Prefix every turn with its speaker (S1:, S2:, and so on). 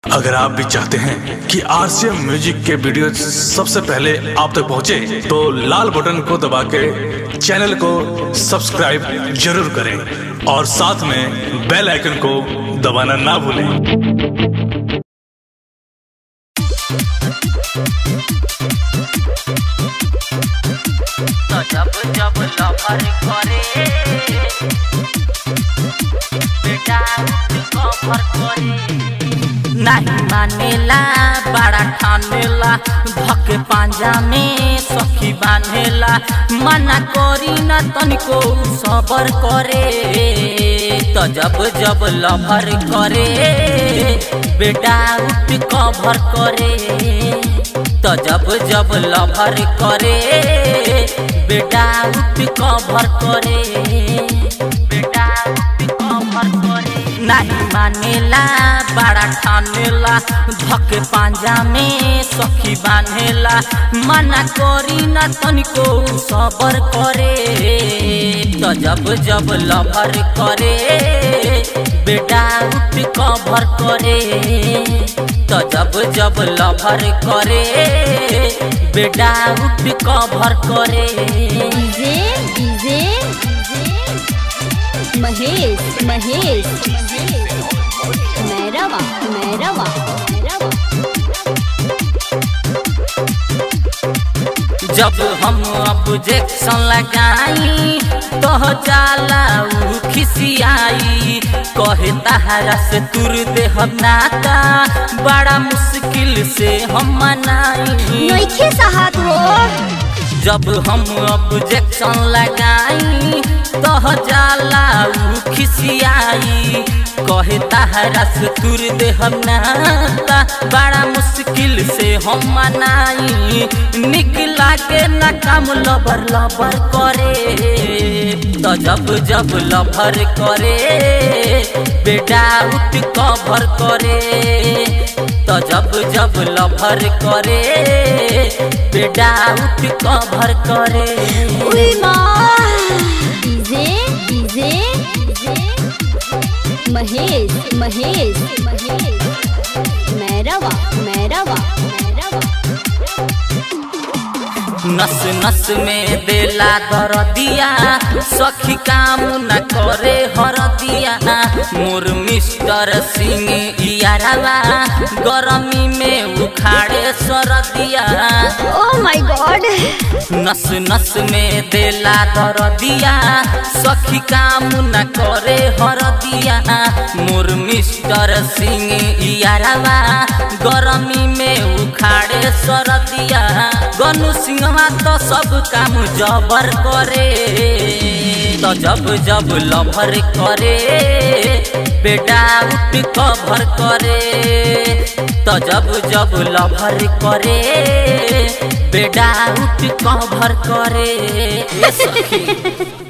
S1: अगर आप भी चाहते हैं कि आरसीएम म्यूजिक के वीडियो सबसे पहले आप तक पहुंचे, तो लाल बटन को दबा के चैनल को सब्सक्राइब जरूर करें और साथ में बेल आइकन को दबाना ना भूलें
S2: तो जब जब लवर करे बेटा कवर करे नहीं मानेला बड़ा ठानेला धके पांजा में सखी बांधेला मना करी न तनिको सबर करे तो जब जब लवर करे बेटा उठ कवर करे तो जब जब लवर करे बेटा उठ कवर करे बेटा उठ कवर करे नहीं मानेला बड़ा ठानेला धके पांजा में सखी बांधेला मना करी न तनिको सबर करे तो जब जब लवर करे बेटा उठ कवर करे तो जब जब लवर करे बेटा उठ कवर करे
S3: डीजे डीजे महेश महेश मैरवा मैरवा मैरवा
S2: जब हम ऑब्जेक्शन लगाई तो जाला उ खिसियाई कहे तहरा से तुर दे हम नाता बड़ा मुश्किल से हम मनाई
S3: नइखे साहत हो
S2: जब हम ऑब्जेक्शन लगाई तो जाला उ खिसियाई कहे तहरा से तुर दे हम नाता बड़ा मुश्किल से हम मनाई निकला के न काम लबर लबर करे तो जब जब लबर करे बेटा उठ कवर करे तो जब जब लवर करे बेटा उठ कवर करे
S3: उई माँ डीजे डीजे महेश महेश महेश मैरवा मैरवा मैरवा
S2: नस नस में देला दर दिया सखी काम न करे हर दिया मोर मिस्टर सिंह यारावा गरमी में उखाड़े सर दिया
S3: ओ माय गॉड
S2: नस नस में देला दर दिया सखी काम न करे हर दिया मोर मिस्टर सिंह यारावा गरमी में उखाड़े सर दिया गनु सिंहवा तो सब काम जबर करे तो जब जब लभर करे बेटा उठ कवर करे तो जब जब लभर करे बेटा उठ कवर करे ए सखी